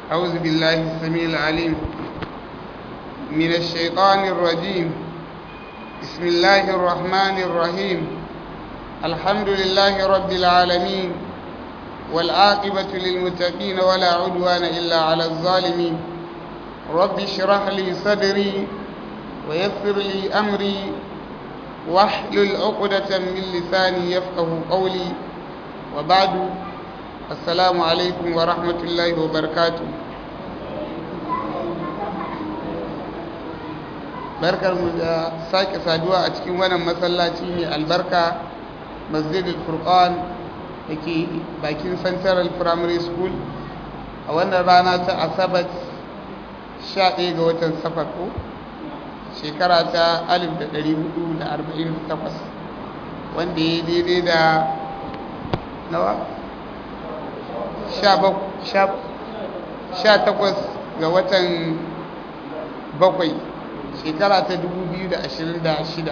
أعوذ بالله السميع العليم من الشيطان الرجيم بسم الله الرحمن الرحيم الحمد لله رب العالمين والعاقبة للمتقين ولا عدوان إلا على الظالمين رب اشرح لي صدري ويسر لي أمري واحلل عقدة من لساني يفقه قولي وبعد السلام عليكم ورحمة الله وبركاته barkar mu da sake saduwa a cikin wannan masallaci mai albarka masjidul furqan da ke bakin central primary school a wannan rana ta asabar 11 ga watan safar ko shekara ta 1448 wanda ya daidai da nawa 18 ga watan bakwai shekara ta 2026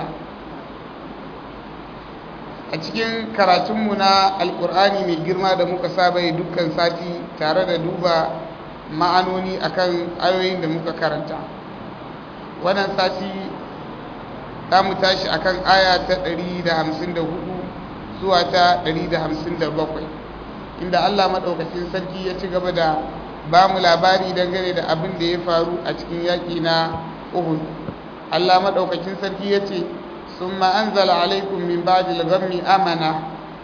a cikin karatunmu na alkur'ani mai girma da muka saba yi dukkan sati tare da duba ma'anoni akan ayoyin da muka karanta wannan sati za mu tashi akan aya ta 154 zuwa ta 157 inda Allah maɗaukacin sarki ya ci gaba da ba mu labari dangane da abin da ya faru a cikin yaƙi na Uhud Allah maɗaukacin sarki ya ce sun ma'anzala alaikun min ba'dil ghammi amana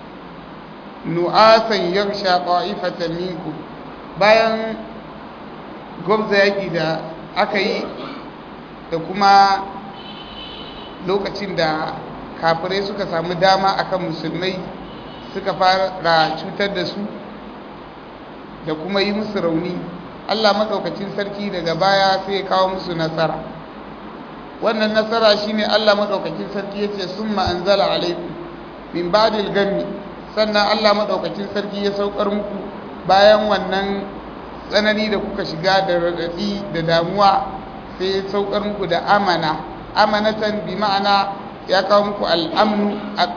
nu'asan yarsha ƙa'ifatan minku bayan gwamza yaƙi da aka yi da kuma lokacin da kafirai suka samu dama akan musulmai suka fara cutar da su da kuma yi musu rauni Allah maɗaukacin sarki daga baya sai ya kawo musu nasara wannan nasara shine Allah maɗaukacin sarki ya ce sun ma'anzala alaikum min ba'dil gammi sannan Allah maɗaukacin sarki ya saukar muku bayan wannan tsanani da kuka shiga da raɗaɗi da damuwa sai ya saukar muku da amana amanatan bi ma'ana ya kawo muku al'amnu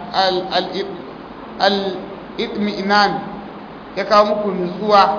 al'itmi'inan ya kawo muku nutsuwa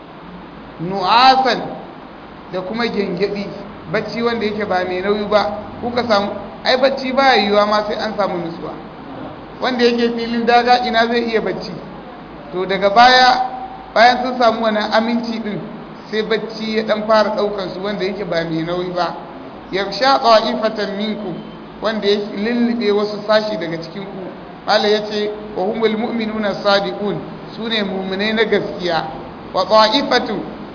nu'asan da kuma gengedi bacci wanda yake ba mai nauyi ba kuka samu ai bacci ba yiwuwa ma sai an samu nutsuwa wanda yake filin daga ina zai iya bacci to daga baya bayan sun samu wani aminci din sai bacci ya dan fara daukar su wanda yake ba mai nauyi ba yarsha qa'ifatan minkum wanda ya lullube wasu sashi daga cikin ku Allah yace wa humul mu'minuna sadiqun sune mu'minai na gaskiya wa qa'ifatu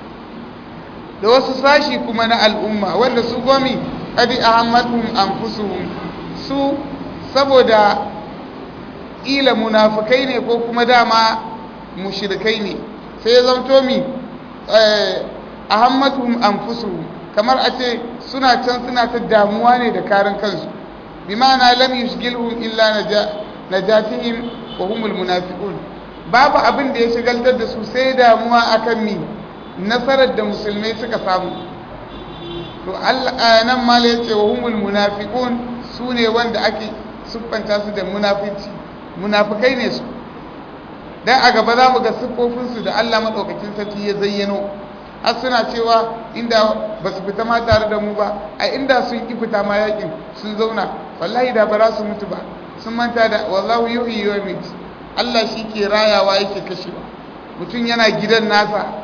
da wasu sashi kuma na al'umma wanda su gomi adi ahammatuhum anfusuhum su saboda ila munafikai ne ko kuma dama mushrikai ne sai zanto mi ahammatuhum anfusuhum kamar a ce suna can suna ta damuwa ne da karin kansu bi ma'ana lam yushgilhum illa najatihim wa humul munafiqun babu abin da ya shigaltar da su sai damuwa akan mi nasarar da musulmai suka samu to Allah nan ma ya ce wa humul munafiqun sune wanda ake siffanta su da munafici munafikai ne su dan a gaba za mu ga siffofinsu da Allah madaukakin sarki ya zayyano har suna cewa inda ba su fita ma tare da mu ba a inda sun ki fita ma yakin sun zauna wallahi da ba za su mutu ba sun manta da wallahu yuhyi wa yumiit Allah shi ke rayawa yake kashewa mutum yana gidan nasa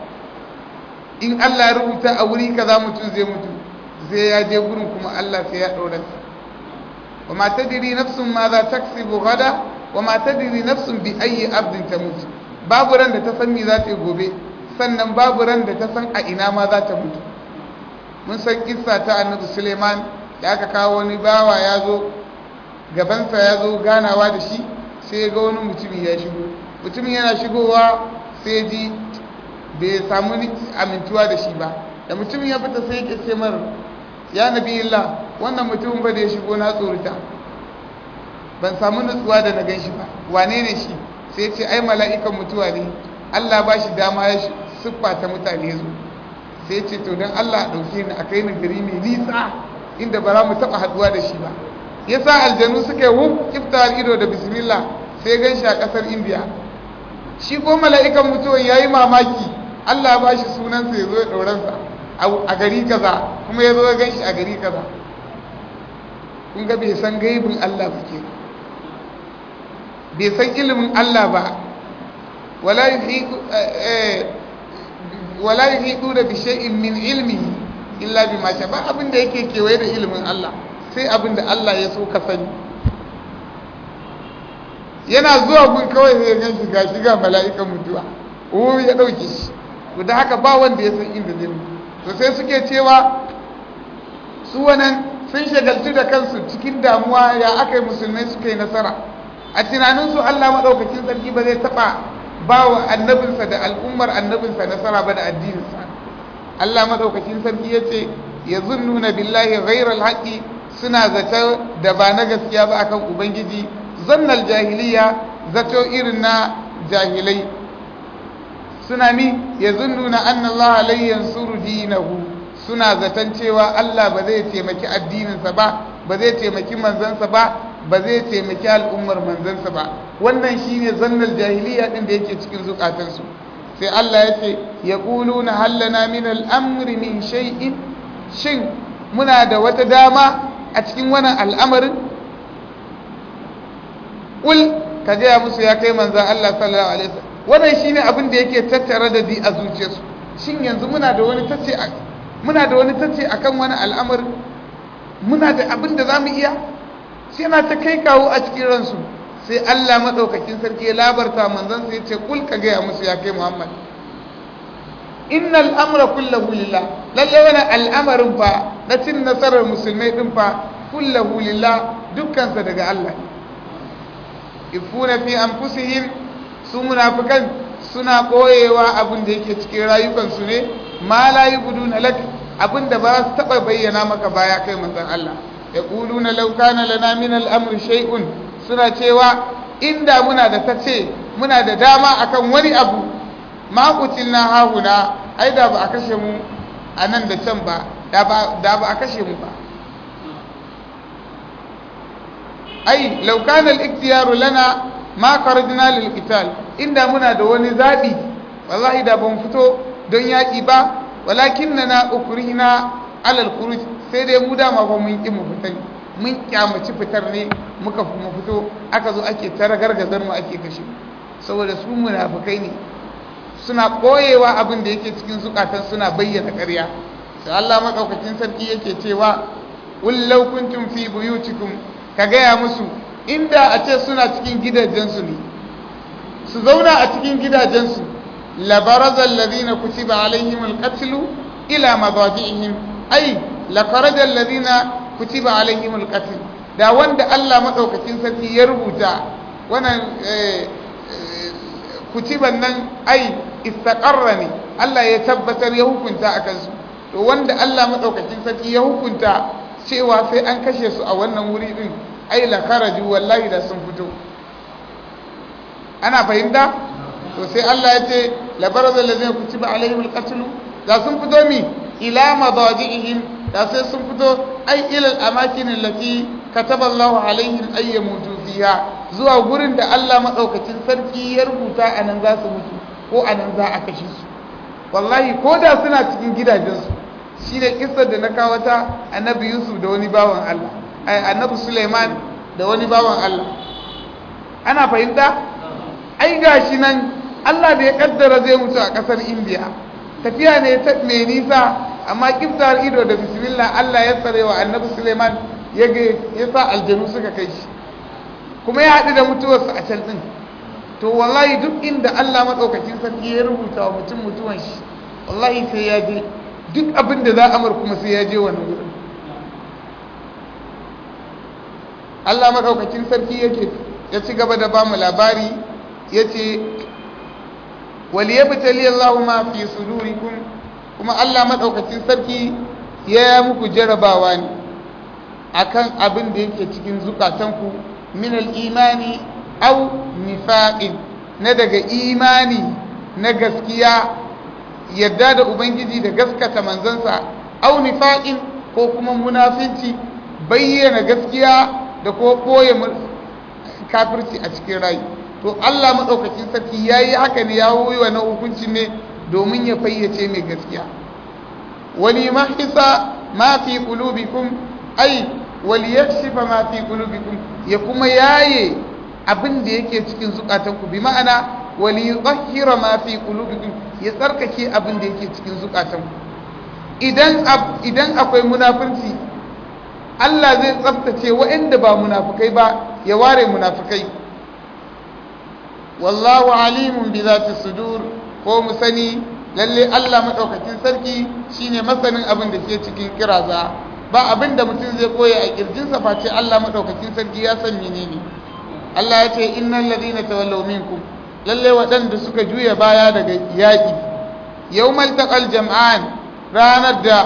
in Allah ya rubuta a wuri kaza mutum zai mutu zai ya je gurin kuma Allah sai ya daura sa wa ma tadri nafsun ma za taksibu gada wa ma tadri nafsun bi ayyi abdin tamut babu ran da ta san me za ta yi gobe sannan babu ran da ta san a ina ma za ta mutu mun san kissa ta annabi suleiman da aka kawo wani bawa ya zo gabansa ya zo ganawa da shi sai ga wani mutumi ya shigo mutumin yana shigowa sai ji bai samu amintuwa da shi ba da mutumin ya fita sai ya ce mar ya nabi Allah wannan mutumin ba da ya shigo na tsorita ban samu nutsuwa da na gan shi ba wane ne shi sai ce ai mala'ikan mutuwa ne Allah ba shi dama ya siffa ta mutane zo sai ce to don Allah ɗauke ni a kai ni gari mai nisa inda ba za mu taɓa haɗuwa da shi ba ya sa aljanu suka yi wuf iftar ido da bismillah sai gan shi a ƙasar indiya shi ko mala'ikan mutuwan ya yi mamaki Allah ba shi sunansa ya zo ya ɗauransa a gari kaza kuma ya zo ya gan shi a gari kaza kun ga bai san gaibin Allah ba ke bai san ilimin Allah ba wala yuhidu da bishai'in min ilmi illa bi ma ba abin da yake kewaye da ilimin Allah sai abin da Allah ya so ka sani yana zuwa gun kawai sai ya gan shi ga shiga mala'ikan mutuwa wuri ya ɗauke shi to da haka ba wanda ya san inda zai mutu to sai suke cewa su wannan sun shagaltu da kansu cikin damuwa ya aka yi musulmai suka yi nasara a tunaninsu Allah maɗaukakin sarki ba zai taɓa ba wa annabinsa da al'ummar annabinsa nasara ba da addininsa Allah maɗaukakin sarki ya ce ya nuna billahi ghairal haƙi suna zata da ba na gaskiya ba akan ubangiji zannal jahiliya zato irin na jahilai suna mi ya nuna annallaha lai yansuru dinahu suna zaton cewa Allah ba zai taimaki addininsa ba ba zai taimaki manzansa ba ba zai taimaki al'ummar manzansa ba wannan shine zannal jahiliya din da yake cikin zukatansu sai Allah ya ce ya na hallana min al'amri min shay'in shin muna da wata dama a cikin wannan al'amarin ul ka gaya musu ya kai manzan Allah sallallahu alaihi wasallam wannan shine abin da yake tattare da di a zuciyarsu shin yanzu muna da wani tace muna da wani tace akan wani al'amari muna da abin da zamu iya sai na ta kai kawo a cikin ransu sai Allah madaukakin sarki ya labarta manzon sai ya ce kul ka gaya musu ya kai Muhammad innal amra kullahu lillah lalle wannan al'amarin fa na cin nasarar musulmai din fa kullahu lillah dukkan sa daga Allah ifuna fi anfusihim su munafikan suna koyewa abin da yake cikin rayukansu ne ma la yubduna lak abin da ba su taba bayyana maka baya kai manzon Allah yaquluna law kana lana min al-amri shay'un suna cewa inda muna da tace muna da dama akan wani abu ma kutilna hahuna ai da ba a kashe mu a nan da can ba da ba a kashe mu ba ai law kana al-ikhtiyaru lana ma kharajna lil qital inda muna da wani zabi wallahi da ban fito don yaki ba walakinna ukrihna ala al-khuruj sai dai mu dama ba mun ki mu fitan mun kyamaci fitar ne muka kuma fito aka zo ake tara gargazar mu ake kashe saboda su munafikai ne suna koyewa abin da yake cikin zukatan suna bayyana ƙarya sai Allah madaukakin sarki yake cewa ullau kuntum fi buyutikum ka gaya musu inda a ce suna cikin gidajensu ne su zauna a cikin gidajensu labarazal ladina kutiba alaihim alqatlu ila madaji'ihim ay lakarajal ladina kutiba alaihim alqatl da wanda Allah madaukakin sarki ya rubuta wannan kutiban nan ai istaqarra ne Allah ya tabbatar ya hukunta akan su to wanda Allah madaukakin sarki ya hukunta cewa sai an kashe su a wannan wuri din ai la kharaju wallahi da sun fito ana fahimta to sai Allah ya ce la barazal ladina kutiba alaihim alqatl da sun fito mi ila madaji'ihim da sai sun fito ai ila al-amakin allati kataba Allah alaihim ay yamutu fiha zuwa gurin da Allah madaukakin sarki ya rubuta anan za su mutu ko anan za a kashe su wallahi ko da suna cikin gidajensu shine kissar da na kawo ta annabi Yusuf da wani bawan Allah annabi Suleiman da wani bawan Allah ana fahimta ai gashi nan Allah da ya kaddara zai mutu a kasar India tafiya ne ta mai nisa amma kiftar ido da bismillah Allah ya tsare wa annabi Suleiman ya ga ya sa aljanu suka kai shi kuma ya haɗu da mutuwarsa a can ɗin to wallahi duk inda Allah maɗaukakin sarki ya rubuta wa mutum mutuwan shi wallahi sai ya je duk abin da za a mar kuma sai ya je wani wurin Allah maɗaukakin sarki yake ya ci gaba da ba mu labari ya ce waliyabtali Allahu ma fi sudurikum kuma Allah maɗaukakin sarki ya yi muku jarabawa ne akan abin da yake cikin zukatanku min al-imani aw nifaqin na daga imani na gaskiya yadda da ubangiji da gaskata manzansa aw nifaqin ko kuma munafinci bayyana gaskiya da ko koye kafirci a cikin rayu to Allah madaukakin sarki yayi haka ne ya yi wannan hukunci ne domin ya fayyace mai gaskiya wali mahisa ma fi qulubikum ai wali yakshifa ma fi qulubikum ya kuma yaye abin da yake cikin zukatanku bi ma'ana wali yutahhira ma fi qulubikum ya tsarkake abin da yake cikin zukatanku idan idan akwai munafunci Allah zai tsaftace waɗanda ba munafukai ba ya ware munafukai wallahu alimun bi zati sudur ko mu sani lalle Allah madaukakin sarki shine masanin abin da ke cikin kiraza ba abin da mutum zai koya a kirjinsa face Allah madaukakin sarki ya san menene Allah ya ce innal ladina tawallaw minkum lalle waɗanda suka juya baya daga yaƙi yawmal taqal jam'an ranar da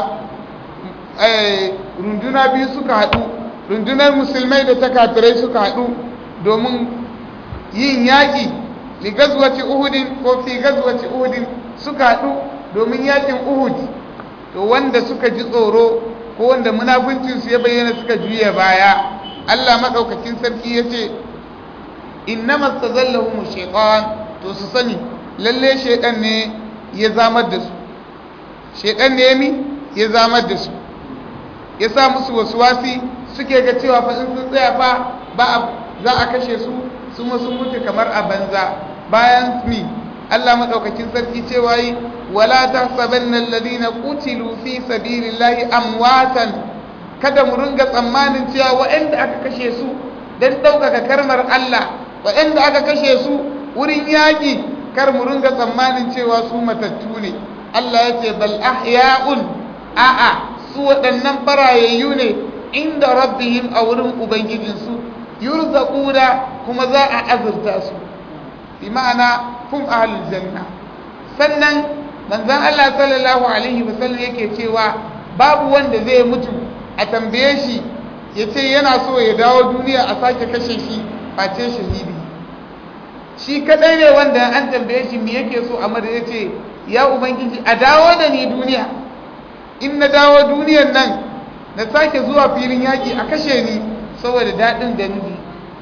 runduna biyu suka haɗu rundunar musulmai da ta kafirai suka haɗu domin yin yaƙi li gazwaci uhudin ko fi gazwaci uhudin suka haɗu domin yaƙin uhud to wanda suka ji tsoro ko wanda munafuncinsu ya bayyana suka juya baya Allah maɗaukakin sarki ya ce innama tazallahum shaytan to su sani lalle shaytan ne ya zamar da su shaytan ne mi ya zamar da su ya sa musu wasi suke ga cewa fa in sun tsaya fa ba za a kashe su su sun mutu kamar a banza bayan mi Allah madaukakin sarki cewa yi wala tahsabanna alladhina qutilu fi sabilillahi amwatan kada mu ringa tsammanin cewa waɗanda aka kashe su dan ɗaukaka karmar Allah waɗanda aka kashe su wurin yaƙi kar mu ringa tsammanin cewa su matattu ne Allah ya ce bal ahya'un a'a su waɗannan farayayyu ne inda rabbihim a wurin ubangijinsu yurzaquna kuma za a azurta su bi ma'ana hum ahlul janna sannan manzon Allah sallallahu alaihi wasallam yake cewa babu wanda zai mutu a tambaye shi ya ce yana so ya dawo duniya a sake kashe shi face shahidi shi kadai ne wanda an tambaye shi me yake so amma da ya ce ya ubangiji a dawo da ni duniya in na dawo duniyan nan na sake zuwa filin yaƙi a kashe ni saboda daɗin da nufi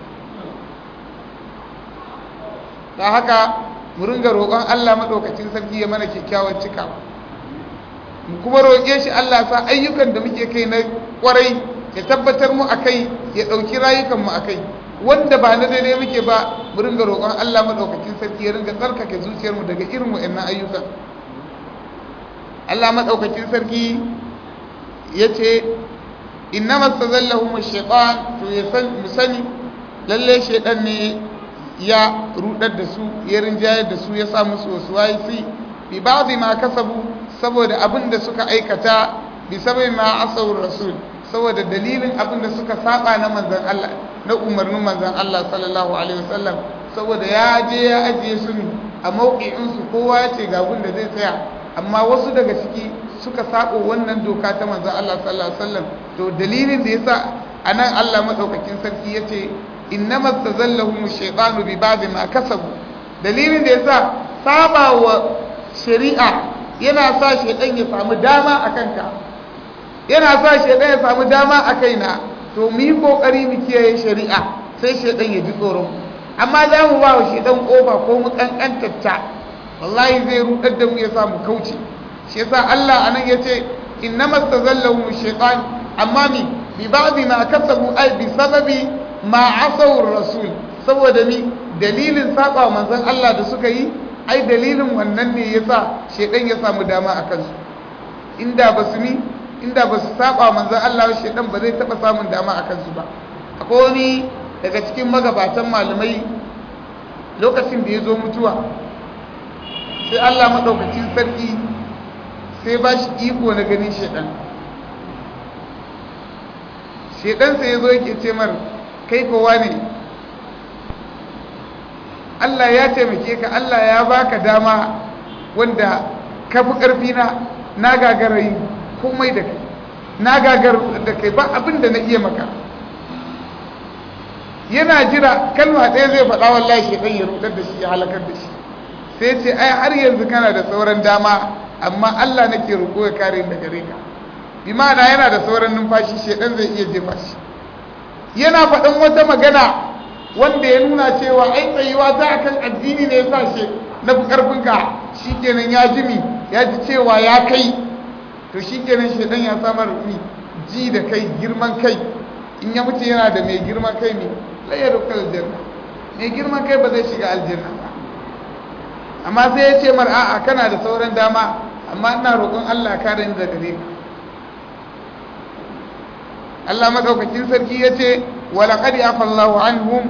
ta haka mu ringa roƙon Allah maɗaukacin sarki ya mana kyakkyawan cikawa mu kuma roƙe shi Allah sa ayyukan da muke kai na ƙwarai ya tabbatar mu akai ya ɗauki rayukanmu akai wanda ba na daidai muke ba mu ringa roƙon Allah maɗaukacin sarki ya ringa tsarkake zuciyarmu daga irin wa'annan ayyukan Allah maɗaukacin sarki ya ce inna mastazallahum ash-shaytan to ya san mu sani lalle shaytan ne ya rudar da su ya rinjayar da su ya sa musu wasu waisi bi ba'dhi ma kasabu saboda abin da suka aikata bi sabai ma asawur rasul saboda dalilin abin da suka saba na manzon Allah na umarnin manzon Allah sallallahu alaihi wasallam saboda ya je ya ajiye su ne a mauki'in su kowa ya ce ga gun da zai tsaya amma wasu daga ciki suka sako wannan doka ta manzon Allah sallallahu alaihi wasallam to dalilin da yasa anan Allah madaukakin sarki yace innama tazallahum ash-shaytanu bi ba'd ma kasabu dalilin da yasa saba wa shari'a yana sa shaytan ya samu dama akan ka yana sa shaytan ya samu dama a kaina to mu yi kokari mu kiyaye shari'a sai shaytan ya ji tsoron amma za mu ba wa shaytan kofa ko mu kankantatta wallahi zai rudar da mu ya samu kauce shi yasa Allah anan yace innama tazallahum ash-shaytan amma mi bi ba'd ma kasabu ay bi sababi ma asawur rasul saboda ni dalilin saba manzon Allah da suka yi ai dalilin wannan ne yasa shedan ya samu dama a kansu inda basu ni inda basu saba manzon Allah shedan ba zai taba samun dama a kansu ba akwai wani daga cikin magabatan malamai lokacin da ya zo mutuwa sai Allah madaukakin sarki sai ba shi iko na ganin shedan shedan sai ya zo yake ce mar kai kowa ne Allah ya taimake ka Allah ya baka dama wanda ka fi ƙarfi na na gagara yi komai da kai na gagar da kai ba abin da na iya maka yana jira kalma ɗaya zai faɗa wallahi shi ya rudar da shi ya halakar da shi sai ce ai har yanzu kana da sauran dama amma Allah nake roƙo ya kare da gare ka bi ma'ana yana da sauran numfashi shedan zai iya jefa shi yana faɗin wata magana wanda ya nuna cewa ai tsayuwa ta akan addini ne yasa shi na fi ƙarfinka shi kenan ya ji mi ya ji cewa ya kai to shi kenan shaidan ya samar mi ji da kai girman kai in ya mutu yana da mai girman kai ne layar rukar aljanna mai girman kai ba zai shiga aljanna ba amma sai ya ce mar a'a kana da sauran dama amma ina roƙon Allah kare ni daga gare ka Allah madaukakin sarki ya ce walaƙad afallahu anhum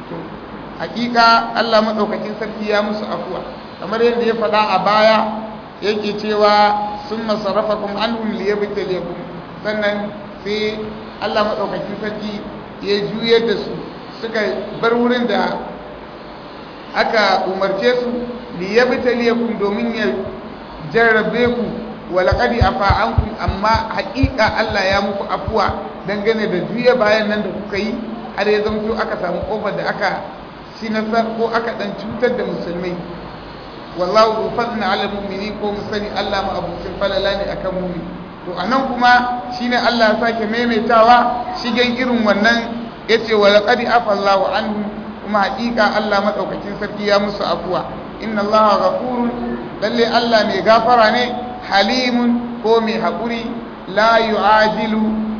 hakika Allah madaukakin sarki ya musu afuwa kamar yadda ya faɗa a baya yake cewa sun masarrafakum anhum liyabtaliyakum sannan sai Allah madaukakin sarki ya juyar da su suka bar wurin da aka umarce su liyabtaliyakum domin ya jarrabe ku walaqad afa ankum amma haƙiƙa Allah ya muku afuwa dangane da juya bayan nan da kuka yi har ya zamto aka samu kofar da aka shi nasar ko aka dan cutar da musulmai wallahu fadna ala mu'mini ko musani Allah ma abucin falala ne akan mu'min to anan kuma shine Allah ya sake maimaitawa shigen irin wannan yace walaqad afa Allahu anhu kuma haƙiƙa Allah madaukakin sarki ya musu afuwa inna Allaha ghafurun lalle Allah mai gafara ne halimun ko mai haƙuri la yu'ajilu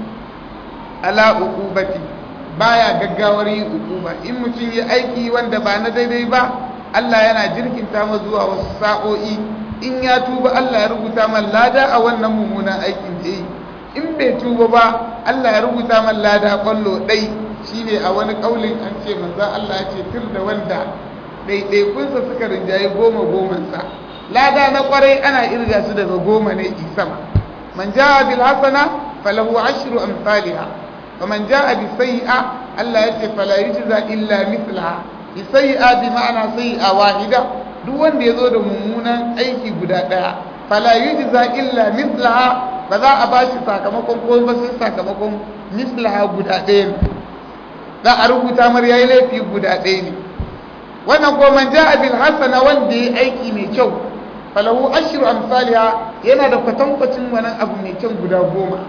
ala uqubati baya gaggawar yin uquba in mutum ya aiki wanda ba na daidai ba Allah yana jirkinta ma zuwa wasu sa'o'i in ya tuba Allah ya rubuta man lada a wannan mummunan aikin da yi in bai tuba ba Allah ya rubuta man lada kwallo ɗai shine a wani ƙaulin an ce manzo Allah ya ce tur da wanda ɗaiɗaikunsa suka rinjaye goma gomansa lada na ƙwarai ana irga su daga goma ne isama man ja'a bil hasana falahu ashru amsalha wa man ja'a bi sayyi'a Allah ya ce fala yujza illa mithlaha bi sayyi'a bi ma'ana sayyi'a wahida duk wanda ya zo da mummunan aiki guda ɗaya fala yujza illa mithlaha ba za a ba shi sakamakon ko ba sai sakamakon mislaha guda ɗaya ne za a rubuta mar yayi laifi guda ɗaya ne wannan ko man ja'a bil hasana wanda yayi aiki mai kyau falahu ashru amsalha yana da kwatankwacin wannan abu mai kyau guda goma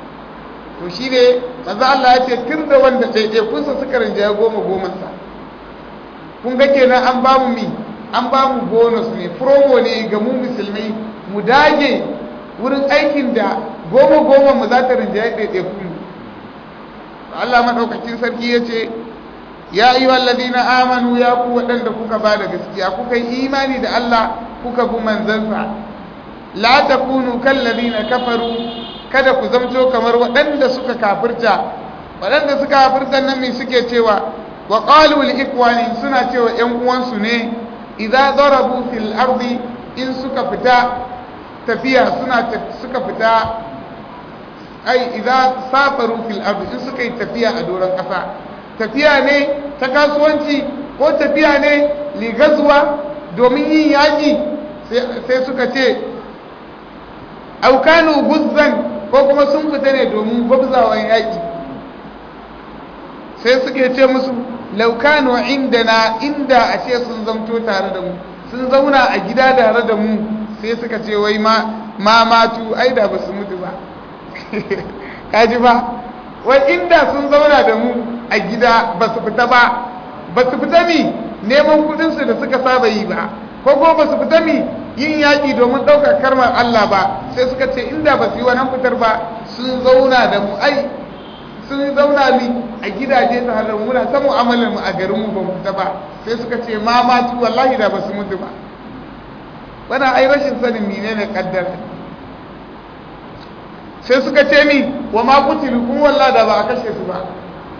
to shi ne manzo Allah ya ce tun da wanda ɗaiɗai kun sa suka rinjaya goma goma sa kun ga kenan an ba mu mi an ba mu bonus ne promo ne ga mu musulmai mu dage wurin aikin da goma goma mu za ta rinjaye ɗaiɗaiku mu Allah maɗaukakin sarki ya ce ya yi wallazina amanu ya ku waɗanda kuka ba da gaskiya kuka yi imani da Allah kuka bi manzansa la takunu kallazina kafaru kada ku zamto kamar waɗanda suka kafirta waɗanda suka kafirta nan me suke cewa wa qalu li ikwani suna cewa ƴan uwansu ne idza darabu fil ardi in suka fita tafiya suna suka fita ai idza safaru fil ardi in suka yi tafiya a doron ƙasa tafiya ne ta kasuwanci ko tafiya ne li gazwa domin yin yaƙi sai suka ce aukanu guzzan ko kuma sun fita ne domin gwabzawan yaƙi sai suke ce musu laukanu indana inda a ce sun zamto tare da mu sun zauna a gida tare da mu sai suka ce wai ma matu ai da ba su mutu ba kaji ba wai inda sun zauna da mu a gida ba su fita ba ba su fita mi neman kudinsu da suka saba yi ba ko ko ba su fita mi yin yaƙi domin ɗaukar karmar Allah ba sai suka ce inda ba su yi wannan fitar ba sun zauna da mu ai sun zauna mi a gidaje ta halar muna ta mu'amalar mu a garin mu ba mu fita ba sai suka ce ma matu wallahi da ba su mutu ba wannan ai rashin sanin menene kaddara sai suka ce mi wa ma kutilu kun wallahi da ba a kashe su ba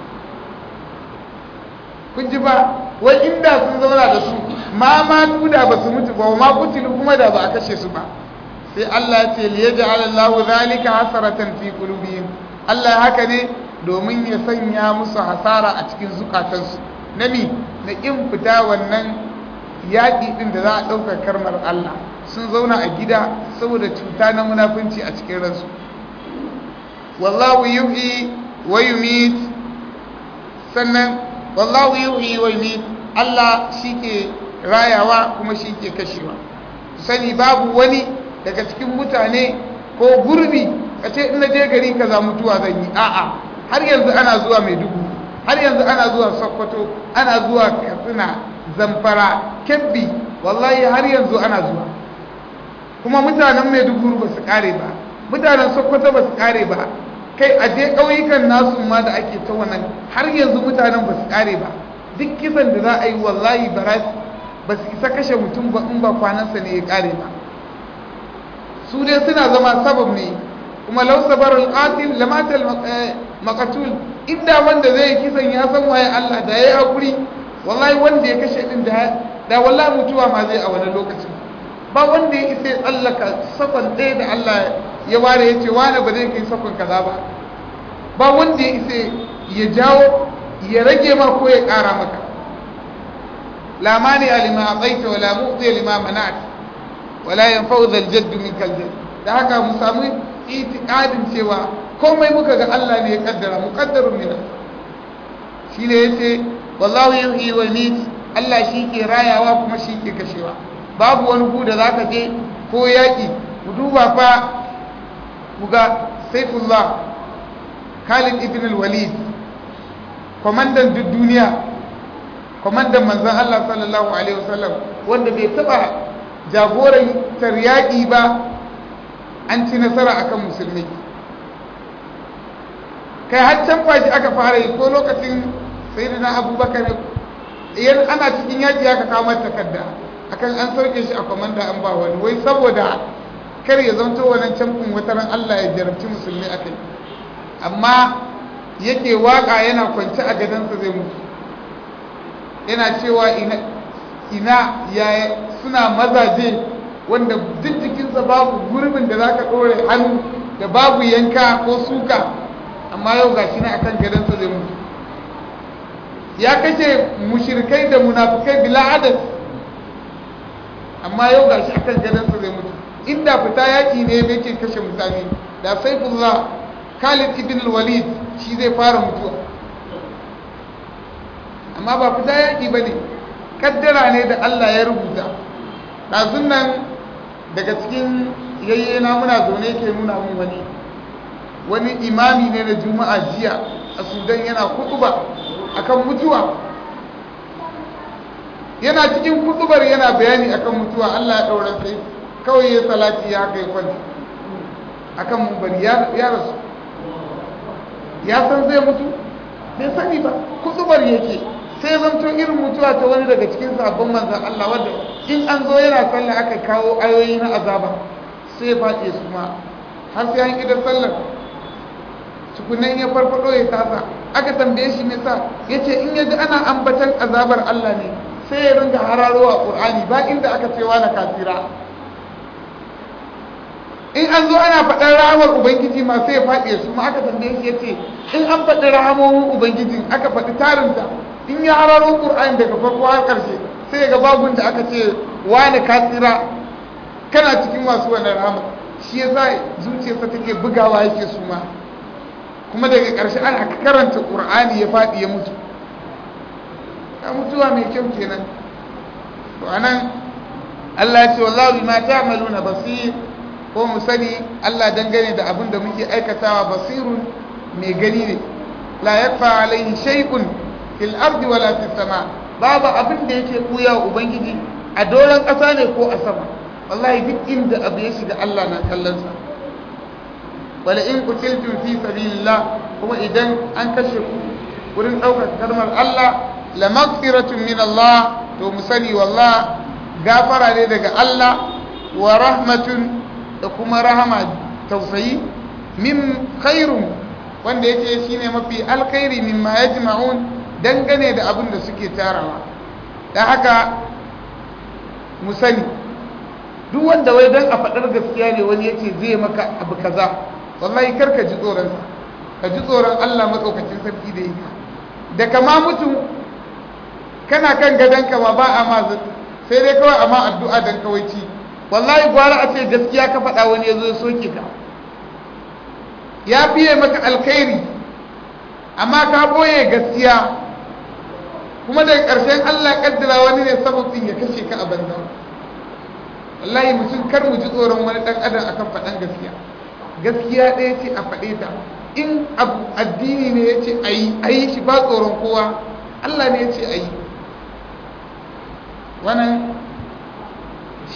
kun ji ba wai inda sun zauna da su ma ma da ba su mutu ba wa ma kutilu kuma da ba a kashe su ba sai Allah ya ce li yaj'al Allahu zalika hasaratan fi qulubihim Allah haka ne domin ya sanya musu hasara a cikin zukatansu nami na kin fita wannan yaƙi din da za a ɗaukar karmar Allah sun zauna a gida saboda cuta na munafunci a cikin ransu wallahu yuhyi wa yumit sannan wallahu yuhyi wa yumit Allah shike rayawa kuma shike kashewa sani babu wani daga cikin mutane ko gurbi kace in na je gari kaza mutuwa zan yi a'a har yanzu ana zuwa Maiduguri har yanzu ana zuwa Sokoto ana zuwa Katsina Zamfara Kebbi wallahi har yanzu ana zuwa kuma mutanen maiduguri ba su kare ba mutanen sokoto ba su kare ba kai a je ƙauyukan nasu ma da ake ta wannan har yanzu mutanen ba su kare ba duk kisan da za a yi wallahi ba su isa kashe mutum ba in ba kwanansa ne ya kare ba su dai suna zama sabab ne kuma lau sabarul qatil lamatal maqatul inda wanda zai kisan ya san waye Allah da yayi hakuri wallahi wanda ya kashe din da da wallahi mutuwa ma zai a wani lokacin ba wanda ya isa ya tsallaka sakon ɗaya da Allah ya ware ya ce wani ba zai kai sakon kaza ba ba wanda ya isa ya jawo ya rage ma ko ya ƙara maka la mani alima aqaita wala mu'ti lima mana'at wala yanfa'u dhal jadd minkal jadd da haka mu samu itiqadin cewa komai muka ga Allah ne ya kaddara muqaddarun min shine yace wallahu yuhyi wa yumiit Allah shi ke rayawa kuma shi ke kashewa babu wani gu da zaka je ko yaki ku duba fa ku ga Saifullah Khalid ibn al-Walid komandan duk duniya komandan manzon Allah sallallahu alaihi wasallam wanda bai taba jagoran yaƙi ba an ci nasara akan musulmi kai har can fashi aka fara yi ko lokacin sayyidina abubakar yan ana cikin yaƙi aka kawo takarda akan an sauke shi a komanda an ba wani wai saboda kar ya zanto wannan camfin wataran Allah ya jarabci musulmi akai amma yake waka yana kwance a gadansa zai mutu yana cewa ina ina ya suna mazaje wanda duk jikinsa babu gurbin da za ka ɗore hannu da babu yanka ko suka amma yau ga shi na akan gadansa zai mutu ya kashe mushirkai da munafukai bila adad amma yau ga shi akan gadansa zai mutu inda fita yaƙi ne yake kashe mutane da saifullah khalid ibn walid shi zai fara mutuwa amma ba fita yaƙi ba ne kaddara ne da allah ya rubuta ɗazun nan daga cikin yayyena muna zaune ke nuna mun wani wani imami ne na juma'a jiya a sudan yana kutuba akan mutuwa yana cikin kutubar yana bayani akan mutuwa allah ya ɗaura sai kawai ya salati ya haka ya kwanta akan mubari ya rasu ya san zai mutu bai sani ba kutubar yake sai zamto irin mutuwa ta wani daga cikin sabon manzan Allah wadda in an zo yana sallah aka kawo ayoyi na azaba sai faɗe su ma har sai an idan sallar tukunan ya farfado ya tasa aka tambaye shi nisa ya ce in yaji ana ambatan azabar Allah ne sai ya ringa hararowa ƙur'ani ba inda aka cewa na kafira in an zo ana faɗar rahamar ubangiji ma sai ya faɗe su ma aka tambaye shi ya ce in an faɗi rahamomin ubangijin aka faɗi tarinta in ya hararo ƙur'ani daga farko har ƙarshe sai ga babun da aka ce wani ka tsira kana cikin masu wannan rahama shi yasa zuciyarsa take bugawa yake su ma kuma daga ƙarshe ana karanta ƙur'ani ya faɗi ya mutu ya mutuwa mai kyau kenan to anan Allah ya ce wallahu bima ta'maluna basir ko mu sani Allah dangane da abin da muke aikatawa basirun mai gani ne la yakfa alaihi shay'un fil ardi wala fis sama babu abin da yake buya ubangiji a doron ƙasa ne ko a sama wallahi duk inda abu ya shiga Allah na kallon sa wala in qutiltum fi sabilillah kuma idan an kashe ku wurin daukar kalmar Allah la maghfiratun min Allah to mu sani wallah gafara ne daga Allah wa rahmatun da kuma rahama tausayi min khairun wanda yake shine mafi alkhairi mimma yajma'un dangane da abin da suke tarawa da haka mu sani duk wanda wai don a faɗar gaskiya ne wani yace zai maka abu kaza wallahi kar ka ji tsoron ka ji tsoron Allah matsaukakin sarki da yake da kama mutum kana kan gadon ka ma ba a ma sai dai kawai amma addu'a dan kawai ci wallahi gwara a ce gaskiya ka faɗa wani ya zo ya soke ka ya fiye maka alkhairi amma ka boye gaskiya kuma daga ƙarshen Allah ƙaddara wani ne sababin ya kashe ka a banza wallahi mutum kar mu ji tsoron wani ɗan adam akan faɗan gaskiya gaskiya ɗaya ce a faɗe ta in abu addini ne ya ce a yi a yi shi ba tsoron kowa Allah ne ya ce a yi wannan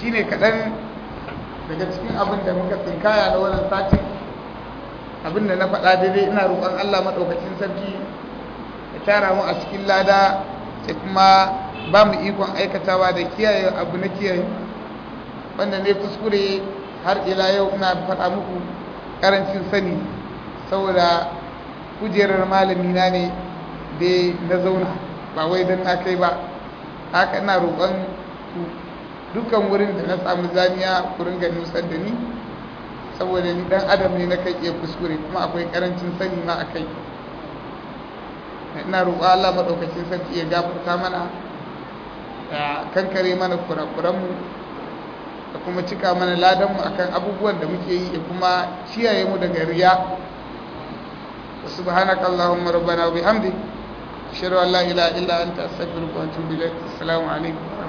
shine kaɗan daga cikin abin da muka tsinkaya na wannan satin abin da na faɗa daidai ina roƙon Allah maɗaukacin sarki ya tara mu a cikin lada sai kuma ba mu ikon aikatawa da kiyaye abu na kiyaye wanda ne kuskure har ila yau ina faɗa muku ƙarancin sani saboda kujerar malami na ne da na zauna ba wai don na kai ba haka ina roƙon dukkan wurin da na samu zaniya ku ringa nusar da ni saboda ni dan adam ne na kai iya kuskure kuma akwai karancin sani ma a kai ina roƙo Allah maɗaukacin sarki ya gafarta mana ya kankare mana kurakuranmu da kuma cika mana ladanmu akan abubuwan da muke yi da kuma ciyaye mu daga riya subhanaka allahumma rabbana wa bihamdik ashhadu an la ilaha illa anta astaghfiruka wa atubu ilaik assalamu alaikum